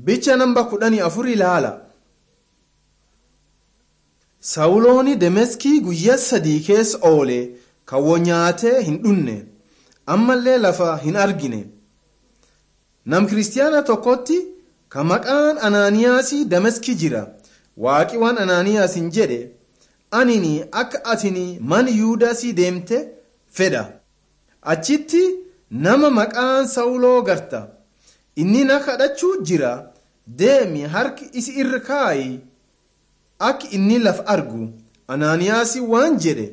bicha namba kudhanii afur ilaala sawulooni demeskii guyyaa sadii keessa oole kawwo nyaatee hin dhunne ammallee lafa hin argine nam kiristiyaana tokkotti ka maqaan anaaniyaasii dameski jira waaqi waan anaaniyaas hin jedhe anini akka atini man yuudaasii deemte fedha achitti nama maqaan sawuloo garta inni na kadhachuu jira deemi harki isi irra kaayi akka inni laf argu anaaniyaasii waan jedhe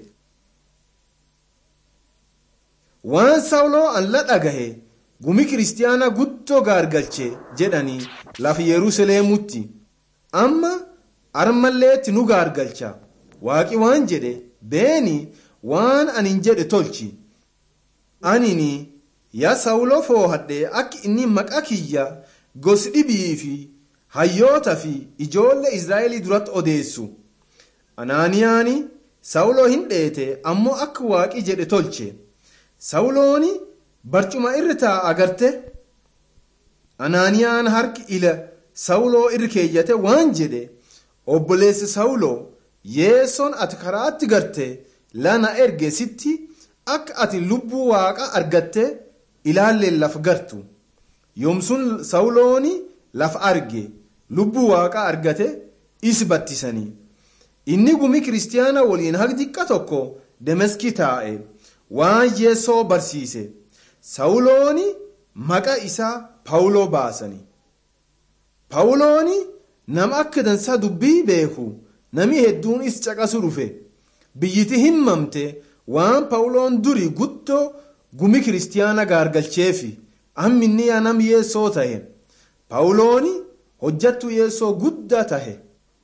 waan sawuloo an la dhagahe gumi kiristiyaana guddoo gaargalche jedhanii lafa yeruusaleemutti amma armalleetti nu gaargalcha waaqi waan jedhe beeni waan anin jedhe tolchi anini yaa sawuloo foohadhe akka inni maqa kiyya gosi dhibii fi hayyoota fi ijoollee israa'elii duratti odeessu anaaniyaani sawuloo hin dheete ammoo akka waaqi jedhe tolche sawulooni barcuma irra taa'a agarte anaaniyaan harki ila sawuloo irra keeyyate waan jedhe obboleessi sawuloo yeessoon ati karaatti garte lana erge sitti akka ati lubbuu waaqa argatte ilaalleen laf gartu yoomsun sawulooni laf arge lubbuu waaqa argate is battisanii inni gumi kiristiyaana waliin haq xiqqa tokko demeskii taa'e waan yeessoo barsiise sawulooni maqa isaa pawuloo baasani pawulooni nama akka dansaa dubbii beeku nami hedduun is caqasu dhufe biyyiti himmamte waan pawuloon duri guddoo gumi kiristiyaana gaargalcheefi amminni yaa nam yeessoo tahe pawulooni hojjattu yeessoo guddaa tahe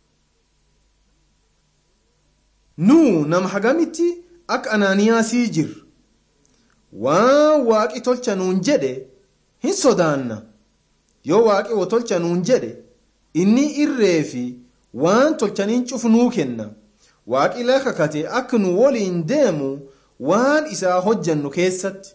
nuu nama hagamitti akka anaaniyaasii jir waan waaqi tolcha nuun jedhe hin sodaanna yoo waaqi wo tolcha nuun jedhe inni irree fi waan tolchaniin cufu nuu kenna waaqi la kakate akka nu waliin deemu waan isaa hojjannu keessatti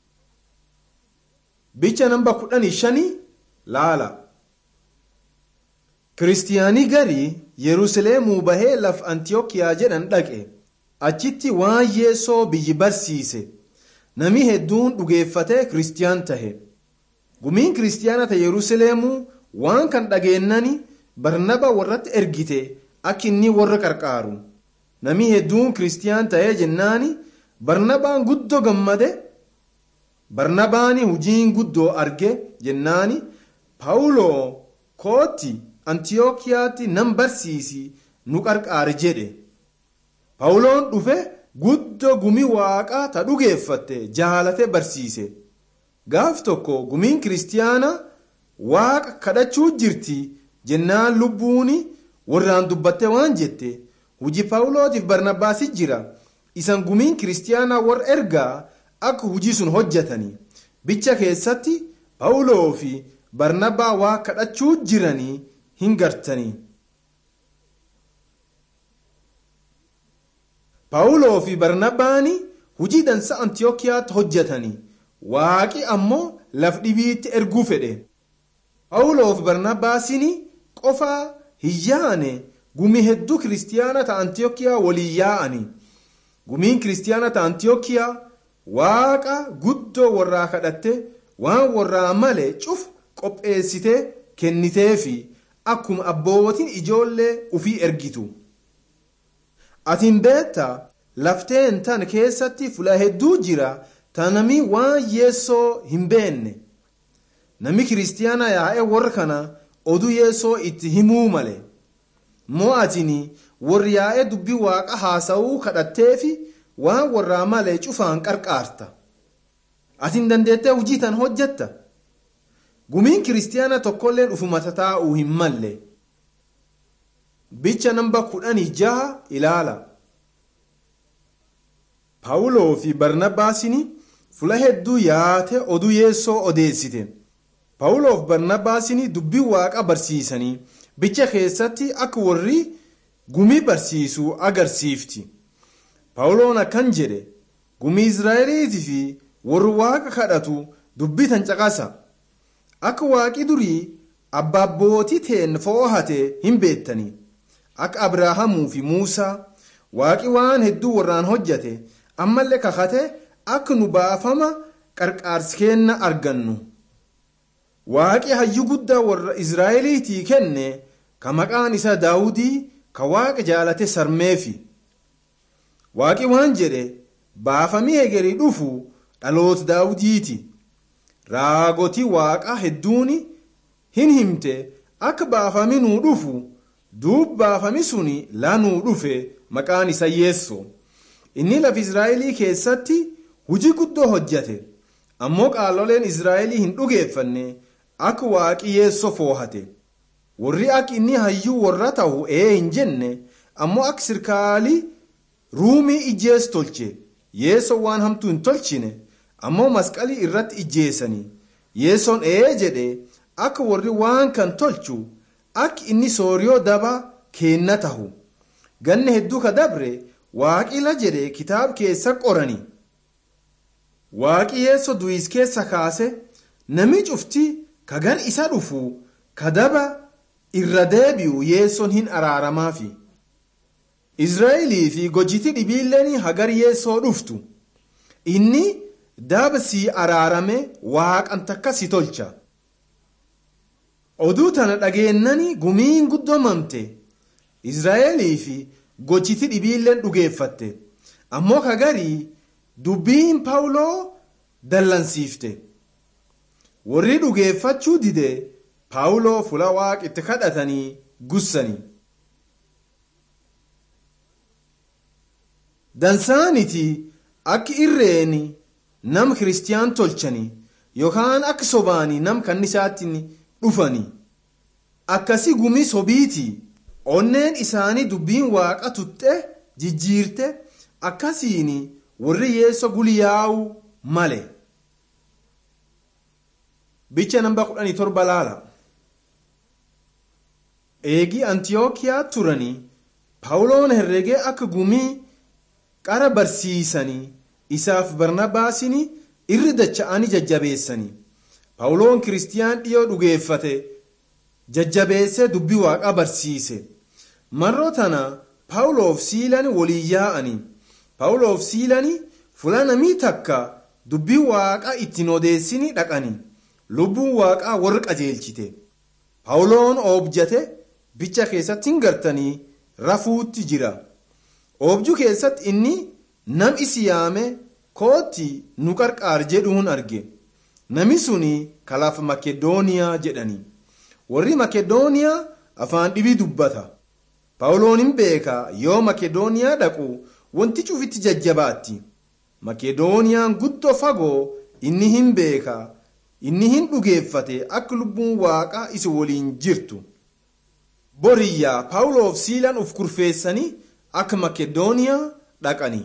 bicha namba kudhanii shanii laala kiristiyaanii garii yeruusaleemuu bahee laf antiyookiyaa jedhan dhaqe achitti waan yeessoo biyyi barsiise nami hedduun dhugeeffatee kiristiyaan tahe gumiin kiristiyaana ta yeruusaleemuu waan kan dhageennani barnaba warratti ergite akka inni warra qarqaaru nami hedduun kiristiyaan tahee jennaani barnabaan guddoo gammade barnabaani hujiin guddoo arge jennaani paawuloo kootti antiyookiyaatti nan barsiisi nu qarqaare jedhe paawuloon dhufe guddoo gumii waaqaa ta dhugeeffatte jaalate barsiise gaaf tokko gumiin kiristiyaana waaqa kadhachuu jirti jennaan lubbuuni warraan dubbatte waan jette hujii paawulootiif barnabbaasi jira isan gumiin kiristiyaanaa warra ergaa akka hujii sun hojjetanii bicha keessatti paawuloo fi barnabaa waa kadhachuu jiranii hin gartanii paawuloo fi barnabaani hujii dansa antiyookiyaatti hojjetanii waaqi ammoo laf dhibiitti erguu fedhe paawuloo fi barnabaasini qofaa hin yaane gumii hedduu kiristiyaana ta antiyookiyaa waliin yaa'anii gumiin kiristiyaana ta antiyookiyaa waaqa guddoo warraa kadhatte waan warraa male cuf qopheessitee kenniteefi akkuma abbootiin ijoollee ufii ergitu atiin beetta lafteen tan keessatti fula hedduu jira ta nami waan yeessoo hin beenne nami kiristiyaana yaa'e warra kana oduu yeessoo itti himuu male moo atini warri yaa'e dubbii waaqa haasa'uu kadhatteefi waan warraa malee cufaan qarqaarta atin dandeettee hujii tan hojjetta gumiin kiristiyaana tokkolleen ufumata taa'uu hin malle bicha namba kudhanii jaha ilaala paawuloo fi barnabaasini fula hedduu yaate oduu yeessoo odeessite paawuloo fi barnabaasini dubbii waaqa barsiisanii bicha keessatti akka warri gumii barsiisuu agarsiifti paawuloon akkan jedhe gumii israa'eliitii fi warri waaqa kadhatu dubbii tan caqasa akka waaqi durii abbaabbootii teen foohate hin beektanii akka abrahaamuu fi muusaa waaqi waan hedduu warraan hojjate ammallee kakate akka nu baafama qarqaarsi kenna argannu waaqi hayyuu guddaa warra israa'eliitii kenne ka maqaan isaa daawudii ka waaqa jaalate sarmeefi waaqi waan jedhe baafamii hegerii dhufu dhaloota daawudiiti raagotii waaqa hedduuni hin himte akka baafamii nuu dhufu duub baafami suni lanuu dhufe maqaan isa yeesso inni lafa israa'elii keessatti hujii guddoo hojjate ammoo qaaloleen israa'elii hin dhugeeffanne akka waaqi yeesso foohate warri akka inni hayyuu warra ta'u ee hin jenne ammoo akka sirkaalii ruumii ijjees tolche yeessoon waan hamtuu hin tolchine ammoo masqalii irratti ijjeessanii yeessoon ee jedhe akka warri waan kan tolchu akka inni sooriyoo daba keenna tahu ganna hedduu ka dabre waaqila jedhe kitaab keessa qorani waaqi yeesso du'is keessa kaase nami cufti ka gar isa dhufu ka daba irra deebi'u yeessoon hin araaramaafi israa'elii fi gojiti dhibiilleen hagar yeessoo dhuftu inni daba sii araarame waaqan takka si tolcha oduu tana dhageennani gumiin guddoomamte israa'elii fi gojiti dhibiilleen dhugeeffatte ammoo kagarii dubbiin paawuloo dallansiifte warri dhugeeffachuu dide paawuloo fula waaq itti kadhatanii gussanii dansaaniti akka irreeni nam kiristiyaan tolchanii yookaan akka sobaanii nam kannisaatti dhufanii akkasi gumii sobiiti onneen isaanii dubbiin waaqa tutte jijjiirte akkasiin warri yeesso guliyaa'u male bicha namba 17 laala eegii antiyookiyaa turanii paawuloon herregee akka gumii qara barsiisanii isaaf barnabaasin irri dacha'anii jajjabeessanii paawuloon kiristiyaan dhiyoo dhugeeffate jajjabeessee dubbii waaqa barsiise marroo tana paawuloof siilan walii yaa'anii paawuloof siilanii fula namii takka dubbii waaqa ittiin odeessini dhaqanii lubbuun waaqaa warra qajeelchite paawuloon oobjate bicha keessatti hin gartanii rafuutti jira oobjuu keessatti inni nam isi yaame kootti nu qarqaar jedhuun arge nami suni kalaaf makedooniyaa jedhanii warri makedooniyaa afaan dhibii dubbata paawuloon hin beeka yoo makedooniyaa dhaqu wanti cufitti jajjabaatti makedooniyaan guddoo fagoo inni hin beeka inni hin dhugeeffate akka lubbuun waaqa isi waliin jirtu boriyyaa paawuloof siilaan uf kurfeessanii akka makedooniyaa dhaqanii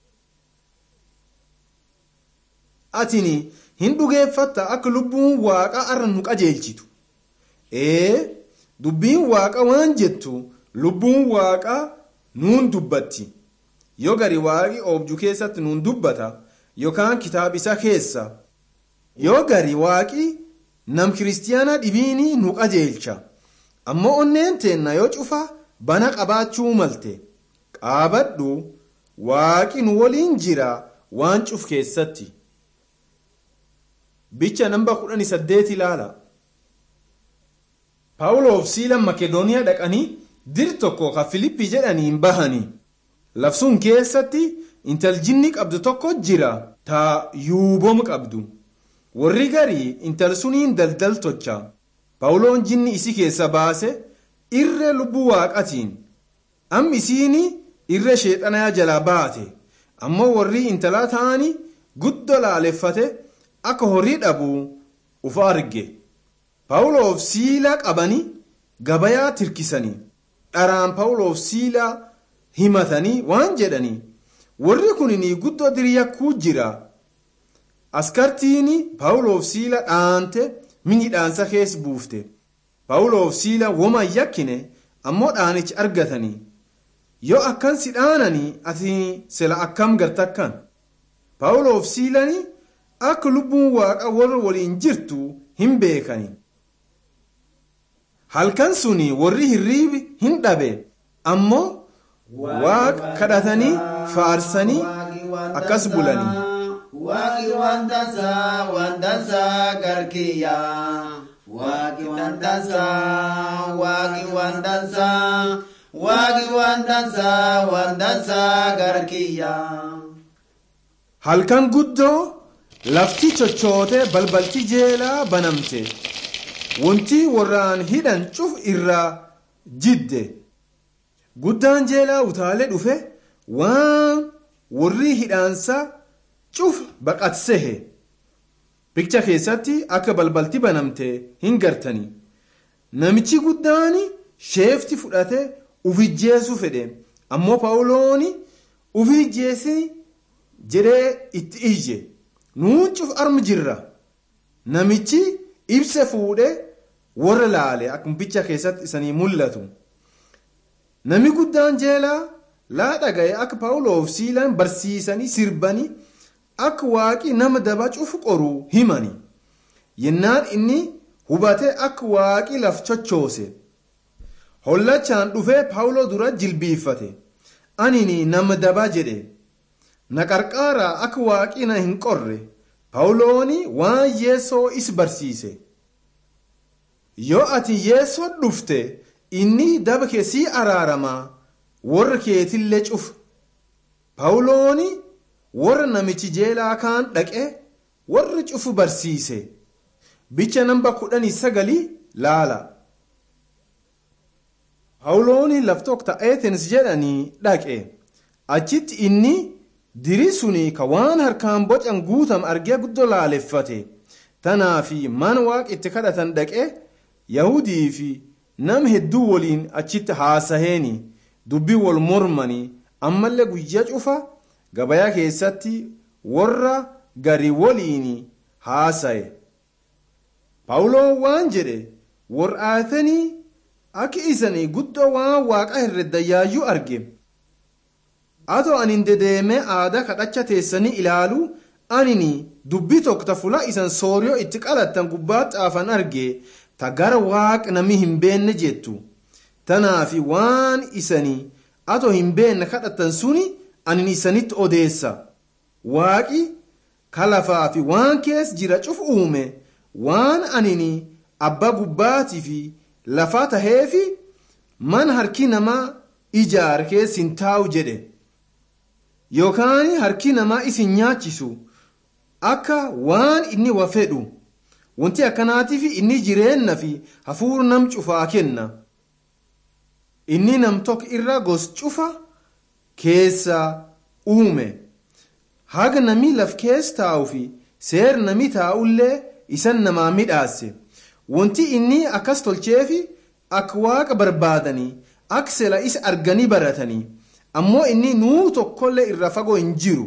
atini hin dhugeeffatta akka lubbuun waaqa arra nu qajeelchitu ee dubbiin waaqa waan jettu lubbuun waaqa nuun dubbatti yoo gari waaqi oobju keessatti nuun dubbata yookaan kitaab isa keessa yoo gari waaqi nam kiristiyaana dhibiini nu qajeelcha ammoo onneen teenna yoo cufa bana qabaachuu malte qaabadhu waaqi nu waliin jira waan cuf keessatti bicha namba 18 ilaala paawuloof siilan makedooniyaa dhaqanii dir tokko ka filippi jedhaniin bahanii lafsun keessatti intaljinni qabdu tokko jira taa yuubom qabdu warri garii intal suniin daldal tocha paawuloon jinni isi keessa baase irree lubbuu waaqatiin am isiini irree sheexanaa jalaa baate ammoo warri intalaa ta'anii guddo laaleffate akka horii dhabuu ufa arge paawuloof siilaa qabanii gabayaa tirkisanii dharaan paawuloof siilaa himatanii waan jedhanii warri kunini guddoo diriyakkuu jira askartiini paawuloof siila dhaante mini dhaansa keessa buufte paawuloof siila woma yakkine ammoo dhaanichi argatanii yoo akkan si dhaananii ati sila akkam gartakkan paawuloof siilanii akka lubbuun waaqa warra waliin jirtu hin beekani halkan suni warri hirriibi hin dhabe ammoo waaqa kadhatanii faarsanii akkas bulanii waaqi wantansaa wantansaa garkiyyaa waaqi wantansaa waaqi wantansaa waaqi wantansaa wantansaa garkiyyaa. halkan guddoo lafti chochootee balbalti jeelaa banamte wanti warraan hidhan cuf irraa jidde guddaan jeelaa utaalee dhufe waan warri hidhaansa cuf baqatsehe bikcha keessatti akka balbalti banamte hin gartani namichi guddaan sheefti fudhate ufijjeessu fedhe ammoo paawulooni ufijjeessi jedhee itti iyye nuun cuf armu jirra namichi ibsa fuudhe warra laale akkuma bicha keessatti isanii mul'atu nami guddaan jeelaa laa dhaga'e akka paawuloof siilaan barsiisanii sirbanii akka waaqi nama daba cufu qoruu himani yennaan inni hubate akka waaqi laf chochoose hollachaan dhufee paawuloo dura jilbiiffate anini nama daba jedhe na qarqaaraa akka waaqi na hin qorre paawulooni waan yeessoo is barsiise yoo ati yeessoo dhufte inni daba kee sii araaramaa warra keetillee cufa paawulooni warra namichi jeelaa kaan dhaqe warra cufu barsiise bicha namba kudhanii sagalii laala paawulooni laftook ta'eetins jedhanii dhaqe achitti inni dirii suni ka waan harkaan bocan guutam argee guddoo laaleffate tanaafi man waaq itti kadhatan dhaqe yahudii fi nam hedduu waliin achitti haasaheeni dubbii wal mormanii ammallee guyyaa cufa gabayaa keessatti warra gari waliin haasaye paawuloon waan jedhe war'aatanii akka isanii guddoo waan waaqa herreddayaayyuu arge atoo anin dedeemee aadaa kadhacha teessanii ilaalu anini dubbii tokko fula isan sooriyoo itti qalattan gubbaa xaafan arge ta gara waaq nami hin beenne jettu tanaafi waan isanii atoo hin beenne kadhatan suni anin isanitti odeessa waaqi kalafaa fi waan kees jira cuf uume waan anini abbaa gubbaatii fi lafaa taheefi man harki namaa ijaar kees hin taa'u jedhe yookaan harki namaa isin nyaachisu akka waan inni wa fedhu wanti akkanaatiif inni jireenna fi hafuura nam cufaa kenna inni nam tokko irra gos cufa keessa uume haga nami laf keessa taa'u fi seer nami taa'ullee isan namaa midhaase wanti inni akkas tolcheefi akka waaqa barbaadanii akka sela isa arganii baratanii ammoo inni nuu tokkollee irra fagoo hin jiru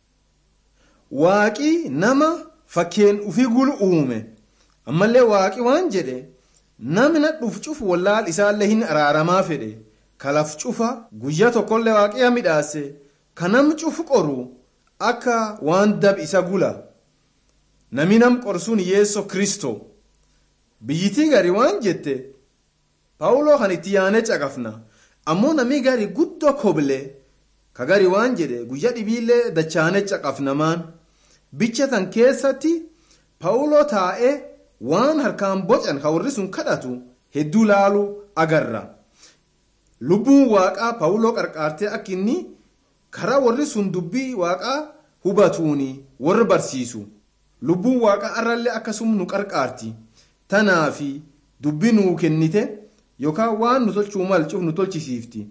waaqi nama fakkeen ufii gulu uume ammallee waaqi waan jedhe namna dhuf cufu wallaal isaallee hin araaramaa fedhe kalaf cufa guyyaa tokkollee waaqiya midhaase kanam cufu qoru akka waan dab isa gula nami nam qorsuun yeesso kristo biyyitii gari waan jette paawuloo kan itti yaane caqafna ammoo nami gari guddoo koble ka gari waan jedhe guyya dhibiillee dachaane caqafnamaan bicha tan keessatti paawuloo taa'ee waan harkaan bocan ka warri sun kadhatu hedduu laalu agarra lubbuun waaqaa paawuloo qarqaartee akka inni karaa warri sun dubbii waaqaa hubatuuni warra barsiisu lubbuun waaqaa arrallee akkasuma nu qarqaarti tanaafi dubbii nuu kennite yookaan waan nu tolchuu malcuuf nu tolchisiifti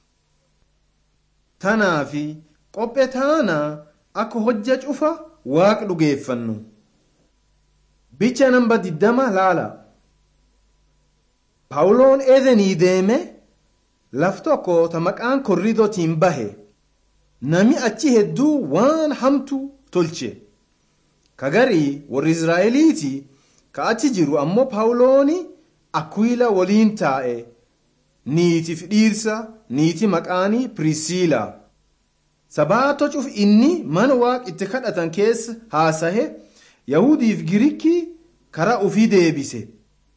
tanaafi qophee taanaa akka hojja cufa waaqa dhugeeffannu bicha namba diddama laala paawuloon eedenii deeme laf tokko ta maqaan korridootiin bahe nami achi hedduu waan hamtu tolche kagarii warri israa'eliiti ka achi jiru ammoo paawulooni akwiila waliin taa'e niitiif dhiirsa niiti maqaanii pirisiila sabaato cuf inni mana waaq itti kadhatan keessa haasahe yahudiif girikii karaa ufii deebise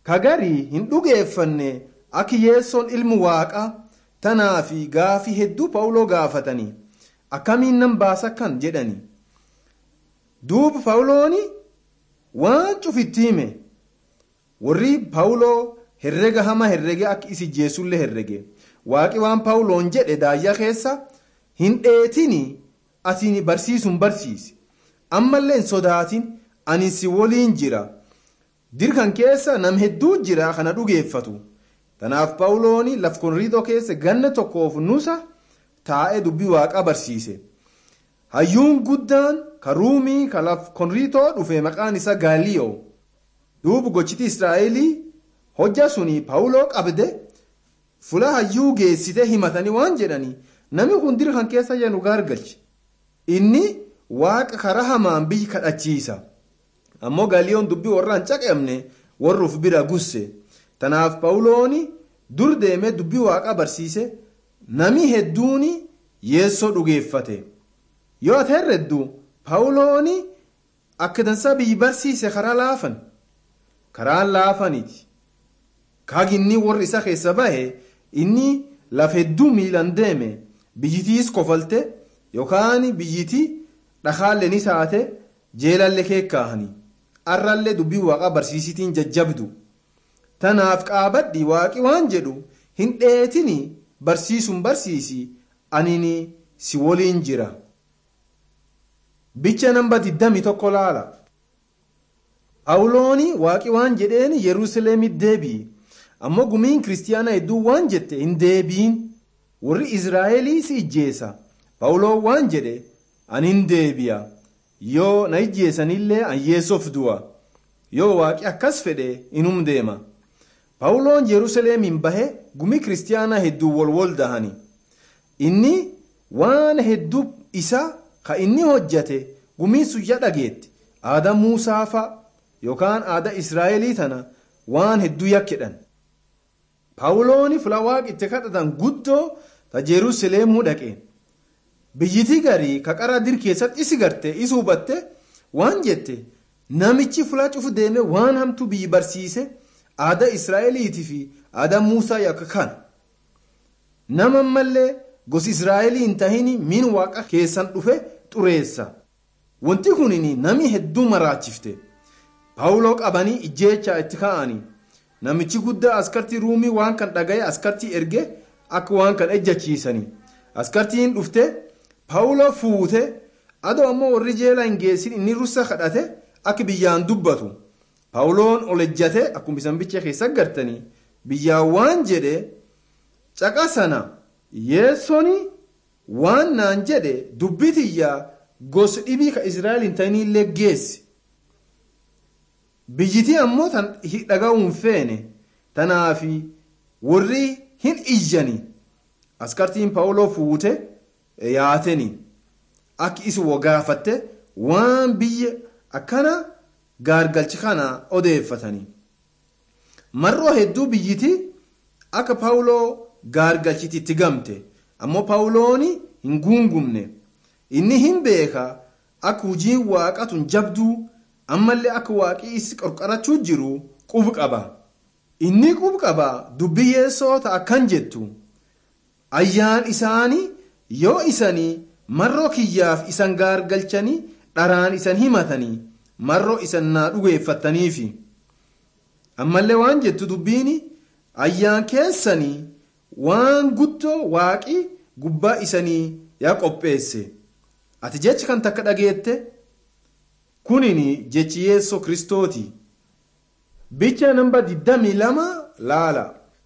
kagarii hin dhugeeffanne akka yeessoon ilmu waaqaa tanaa fi gaafii hedduu phaawuloo gaafatanii akkamiin nan baasa kan jedhani duuba phaawulooni waan cufitti hime warri phaawuloo herrega hama herrege akka isi jeesullee herrege waaqi waan phaawuloon jedhe daayyaa keessa hin dheetini atiin barsiisuun barsiisi ammallee hin sodaatin ani si waliin jira dirkan keessa nam hedduu jira kana dhugeeffatu tanaaf phaawulooni laf konriidoo keessa ganna tokkoof nusa taa'ee dubbii waaqaa barsiise hayyuun guddaan ka ruumii ka laf konriitoo dhufe maqaan isaa gaaliyoo duubu gochiti israa'elii hojja suni phaawuloo qabde fula hayyuu geessite himatanii waan jedhanii namni kun dirkan keessa jedhu gaargalche inni waaqa karaa hamaan biyyi kadhachiisa ammoo gaaliyoon dubbii warra hin caqabne warruuf bira gusse tanaaf phaawulooni dur deemee dubbii waaqaa barsiise nami hedduun yeessoo dhugeeffate yoo ati herreddu phaawulooni akka dansaa biyyi barsiise karaa laafan karaan laafaniiti kaaginni warri isa keessa bahe inni laf hedduu miilan deeme biyyitiis kofalte yookaan biyyiti dhakaalleen isaate jeelallee keekkaahanii arrallee dubbii waaqaa barsiisitiin jajjabdu tanaaf qaabadhi waaqi waan jedhu hin dheetini barsiisuun barsiisi anini si waliin jira bicha namba 21 laala phaawulooni waaqi waan jedheen yeruusaleemit deebi'i ammoo gumiin kiristiyaana hedduu waan jette hin deebiin warri israa'elii si ijjeessa phaawuloon waan jedhe ani hin deebi'a yoo na ijjeessanillee an yeessoof du'a yoo waaqi akkas fedhe inum deema phaawuloon yeruusaleemiin bahe gumii kiristiyaanaa hedduu wol wol dahani inni waan hedduu isa ka inni hojjate gumiin suyya dhageette aadaa muusaafa yookaan aadaa israa'elii tana waan hedduu yakkedhan paawulooni fula waaqi itti kadhatan guddoo ta jeruusaleemuu dhaqe biyyitii garii ka qaraa dir keessatti isi garte isi hubatte waan jette namichi fula cufu deeme waan hamtuu biyyi barsiise aadaa israa'eliitii fi aadaa muusaa yakka kana nama ammallee gosi israa'elii hin tahini min waaqa keessan dhufe xureessa wanti kunin nami hedduu maraachifte paawuloo qabanii ijjeechaa itti ka'anii namichi guddaa askartii ruumii waan kan dhagaye askartii erge akka waan kan ejjachiisanii askartiin dhufte paawuloo fuute adoo ammoo warri jeela hin geessin inni russa kadhate akka biyyaan dubbatu paawuloon ol ejjate akkuma isan bicha keessa gartanii biyyaan waan jedhe caqa sana yeessoni waan naan jedhe dubbitiyyaa gos dhibii ka israa'el hin ta'inillee geessi biyyitii ammoo tan dhaga'uun feene tanaafi warri hin iyyani askartiin paawuloo fuute yaateni akka isi wogaafatte waan biyya akkana gaargalchi kana odeeffatanii marroo hedduu biyyiti akka paawuloo gaargalchiti itti gamte ammoo paawulooni hin guungumne inni hin beeka akka hujiin waaqatun jabduu ammallee akka waaqii isi qorqarachuu jiru qub qaba inni qub qaba dubbii yeessoota akkan jettu ayyaan isaanii yoo isanii marroo kiyyaaf isan gaargalchanii dharaan isan himatanii marroo isan naa dhugeeffattaniifi ammallee waan jettu dubbiini ayyaan keessanii waan guddoo waaqii gubbaa isanii yaa qopheesse ati jechi kan takka dhageette kunin jechi yeessoo kristooti bicha namba 22 laala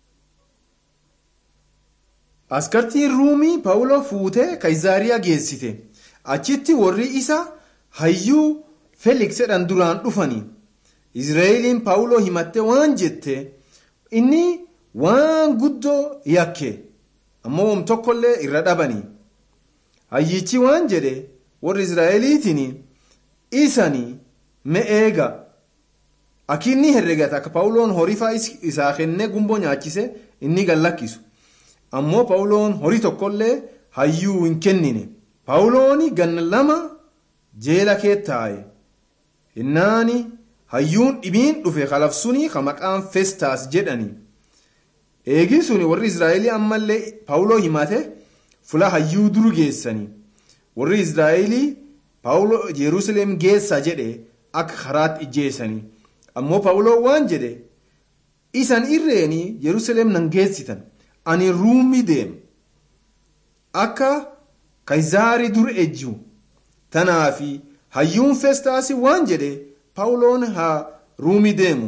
askartiin ruumii paawuloo fuutee kaizaariyaa geessite achitti warri isa hayyuu feeliks jedhan duraan dhufanii izraa'eliin paawuloo himatte waan jette inni waan guddoo yakke ammoo wam tokkollee irra dhabanii hayyichi waan jedhe warri izraa'eliitiin isanii me'eega akinni herregata akka paawuloon horii isaa kennee gumboo nyaachise inni gallakkisu ammoo paawuloon horii tokkollee hayyuu hin kennine paawulooni ganna lama jeela kee taa'e hinnaani hayyuun dhibiin dhufe kalafsunii ka maqaan festaas jedhani eegii suni warri israa'elii ammallee paawuloo himate fula hayyuu duru geessanii warri israa'elii paawuloo jerusalem geessa jedhe akka karaatti ijjeessanii ammoo paawuloo waan jedhe isan irreeni jerusalem nan geessitan ani ruumii deema akka kaizaarii dur ejju tanaafi hayyuun festaasi waan jedhe paawuloon haa ruumii deemu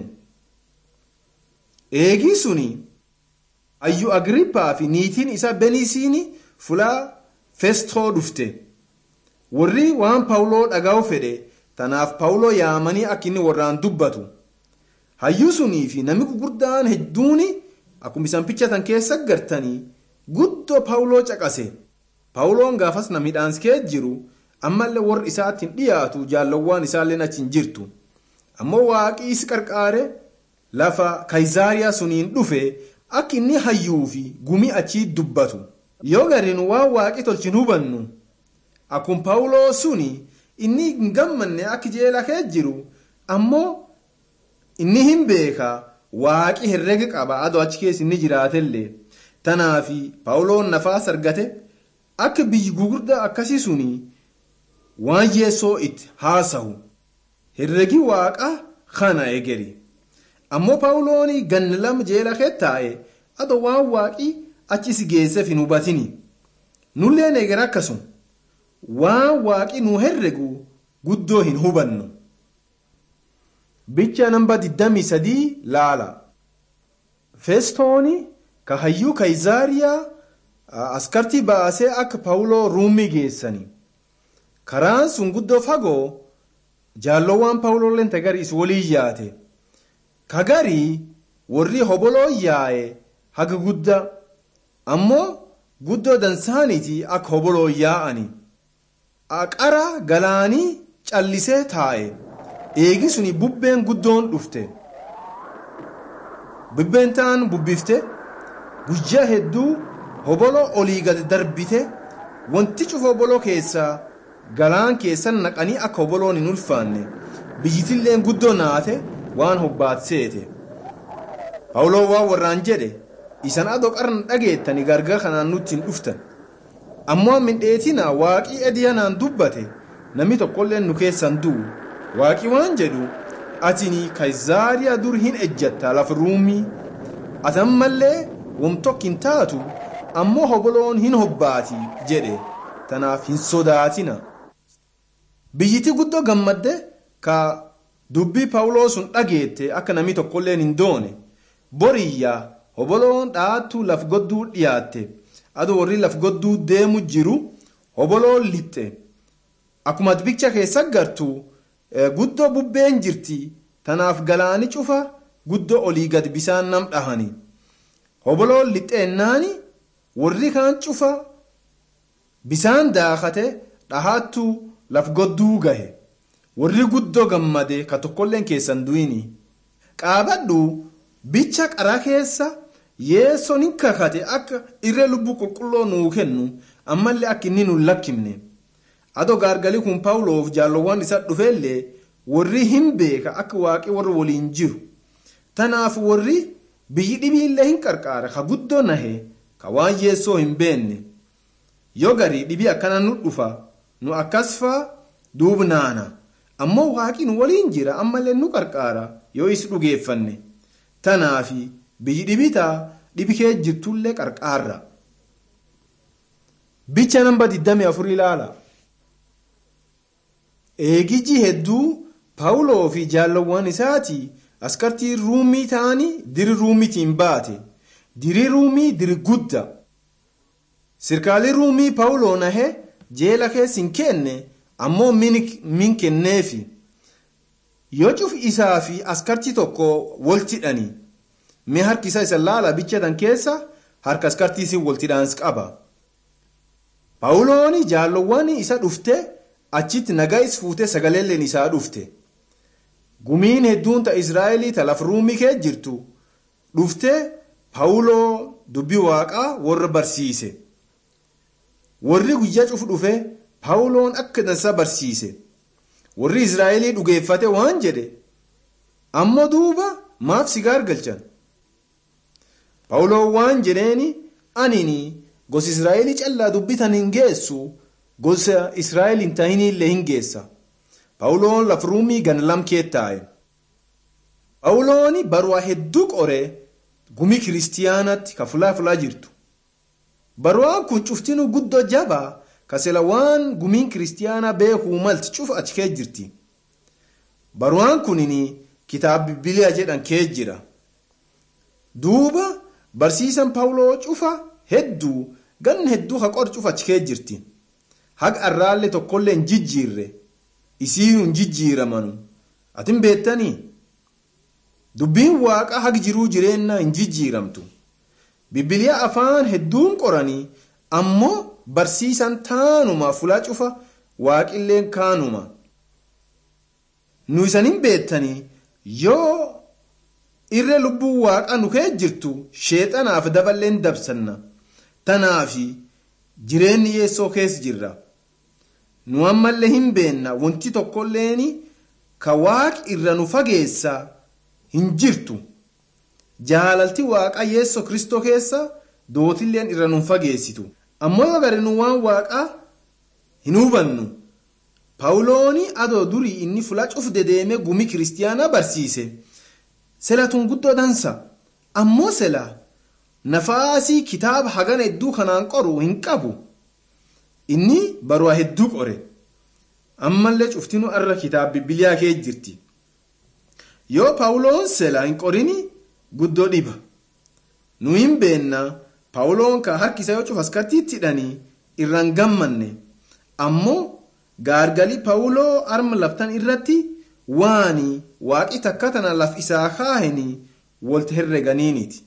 eegii suni hayyu agrippaa fi niitiin isa benisiini fulaa festoo dhufte warri waan paawuloo dhaga'u fedhe tanaaf paawuloo yaamanii akka inni warraan dubbatu hayyuu sunii fi namni gurguddaan hedduun akkuma isaan pichatan keessa gartanii guddoo paawuloo caqase paawuloon gaafas na midhaanskee jiru ammallee warri isaattiin dhiyaatu jaallowwaan isaallee achi hin jirtu ammoo waaqii is qarqaare lafa kaayizaariyaa suniin dhufe akka inni hayyuu fi gumii achii dubbatu yoo gariin waan waaqii tolchin hubannu akkuma paawuloo suni inni hin gammanne akka jeela kee jiru ammoo inni hin beeka waaqi herrega qaba adoo achi keessa inni jiraatellee tanaafi paawuloon nafaas argate akka biyyi gugurdaa akkasii suni waan yeessoo itti haasahu herregi waaqa kana egeri ammoo paawulooni ganna lama jeela kee taa'e adoo waan waaqii achis geesseef hin hubatini nulleen eger akkasuma waan waaqi nu herregu guddoo hin hubannu bicha namba 23 laala festooni ka hayyuu kaayizaariyaa askartii baasee akka paawuloo ruumii geessanii karaan sun guddoo fagoo jaallowwan paawuloolleen tagariis walii yaate kagarii warri hoboloo yaa'e haga guddaa ammoo guddoo dansaaniiti akka hoboloo yaa'ani aqara galaanii callisee taa'e eegi suni bubbeen guddoon dhufte bubbeen ta'an bubbifte guyyaa hedduu hoboloo olii gad darbite wanti cufa hoboloo keessaa galaan keessan naqanii akka hoboloon hin ulfaanne biyyitilleen guddoo naate waan hobbaatseete paawuloo waan warraan jedhe isan adoo qarna dhageettani gargar kanaan nutti hin dhuftan ammoo mindheetina waaqii ediyanaan dubbate namni tokkolleen nu keessan du'u waaqii waan jedhu atini kaayizaariyaa dur hin ejjatta lafa ruumii atan mallee wamtokk hin taatu ammoo hoboloon hin hobbaati jedhe tanaaf hin sodaatina biyyiti guddoo gammadde ka dubbii paawuloo sun dhageette akka namni tokkolleen hin doone boriyyaa hoboloon dhaattuu laf godduu dhiyaatte adoo warri laf godduu deemu jiru hoboloon lixxe akkuma bicha keessa gartu guddoo bubbeen jirti tanaaf galaani cufa guddoo olii gad bisaan nam dhahani hoboloon lixxeennaani warri kaan cufa bisaan daakate dhahaattuu laf godduu gahe warri guddoo gammade ka tokkolleen keessan du'ini qaabadhu bicha qara keessa yeessoon hin kakate akka irree lubbuu qulqulloo nuu kennu ammallee akka inni nu lakkifne adoo gaargalii kun paawuloof jaallowwan isa dhufeellee warri hin beeka akka waaqii warra waliin jiru tanaaf warri biyyi dhibiillee hin qarqaara ka guddoo nahe ka waan yeessoo hin beenne yoo garii dhibii akkana nu dhufa nu akkas faa duubnaana ammoo waaqii nu waliin jira ammallee nu qarqaara yoo is dhugeeffanne tanaafi biyyi dhibitaa dhibi kee jirtullee qarqaarra bicha namba 24 ilaala eegiji hedduu paawuloo fi jaallowwan isaati askartii ruumii ta'anii diri ruumiitiin baate diri ruumii diri gudda sirkaalii ruumii paawuloo nahe jeela keessa hin kenne ammoo min kenneefi yoo cuf isaa fi askartii tokko waltidhanii mee harki isaa isa laala bichatan keessa harka askartiisin waltidhaans qaba paawulooni jaallowwan isa dhufte achitti nagaa is fuute sagaleelleen isaa dhufte gumiin hedduun ta israa'elii ta laf ruumii kee jirtu dhufte paawuloo dubbii waaqaa warra barsiise warri guyyaa cufu dhufe paawuloon akka dansa barsiise warri israa'elii dhugeeffate waan jedhe ammoo duuba maaf si gaargalchan pawuloon waan jedheeni anini gosa israa'elii callaa dubbitan hin geessu gosa israa'el hin ta'inillee hin geessa pawuloon laf ruumii gan lamkee taa'e pawulooni baruwaa hedduu qoree gumii kiristiyaanatti ka fulaa fulaa jirtu baruwaan kun cuftinu guddoo jabaa kasela waan gumiin kiristiyaanaa beekuu malti cufa achi kee jirti baruwaan kunini kitaaba bibiliyaa jedhan kee jira duuba barsiisan pawuloo cufa hedduu ganna hedduu ka qor cufa achi kee jirti haga arraallee tokkollee hin jijjiirre isiinuu hin jijjiiramanu atin beettanii dubbiin waaqa hagi jiruu jireennaa hin jijjiiramtu bibiliyaa afaan hedduun qoranii ammoo barsiisan taanuma fulaa cufa waaqilleen kaanuma nu isanin beettanii yoo irree lubbuu waaqa nu kee jirtu sheexanaaf daballeen dabsanna tanaafi jireenyi yeessoo keessa jirra nu ammallee hin beenna wanti tokkolleen ka waaqi irra nu fageessa hin jirtu jaalalti waaqa yeessoo kristoo keessa dootilleen irra nu fageessitu ammoo yoo gari nu waan waaqaa hin hubannu paawulooni adoo durii inni fula cufde deeme gumi kiristiyaanaa barsiise selatun guddoo dansa ammoo sela nafaasii kitaaba hagana hedduu kanaan qoru hin qabu inni baruwaa hedduu qore ammallee cuftinu arra kitaaba bibiliyaa kee jirti yoo paawuloon sela hin qorini guddoo dhiba nu hin beennaa paawuloon ka harki isaa yoo cufaskattiitti hidhanii irraan gammanne ammoo gaargalii paawuloo arma laftan irratti waani waaqi takka tana laf isaa kaahanii walta herreganiiniti